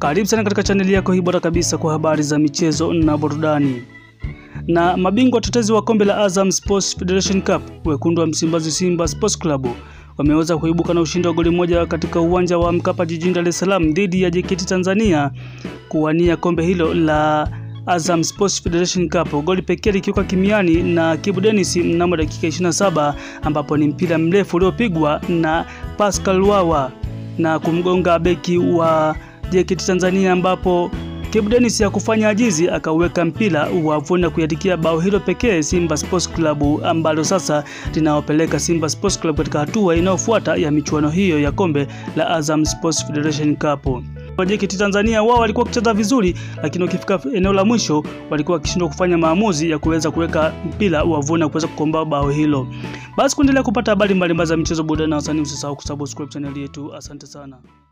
Karibu sana katika chaneli yako hii bora kabisa kwa habari za michezo na burudani. Na mabingwa watetezi wa kombe la Azam Sports Federation Cup, wekundu wa Msimbazi Simba Sports Club wameweza kuibuka na ushindi wa goli moja katika uwanja wa Mkapa jijini Dar es Salaam dhidi ya JKT Tanzania kuwania kombe hilo la Azam Sports Federation Cup, goli pekee likiwekwa kimiani na Kibu Dennis mnamo dakika 27, ambapo ni mpira mrefu uliopigwa na Pascal Wawa na kumgonga beki wa JKT Tanzania, ambapo Kibu Dennis ya kufanya ajizi akauweka mpira wavuni na kuiandikia bao hilo pekee Simba Sports Club, ambalo sasa linaopeleka Simba Sports Club katika hatua inayofuata ya michuano hiyo ya kombe la Azam Sports Federation Cup. JKT Tanzania wao walikuwa wakicheza vizuri, lakini wakifika eneo la mwisho walikuwa wakishindwa kufanya maamuzi ya kuweza kuweka mpira wavuni na kuweza kukomboa bao hilo. Basi kuendelea kupata habari mbalimbali za michezo, burudani na wasanii, usisahau kusubscribe channel yetu. Asante sana.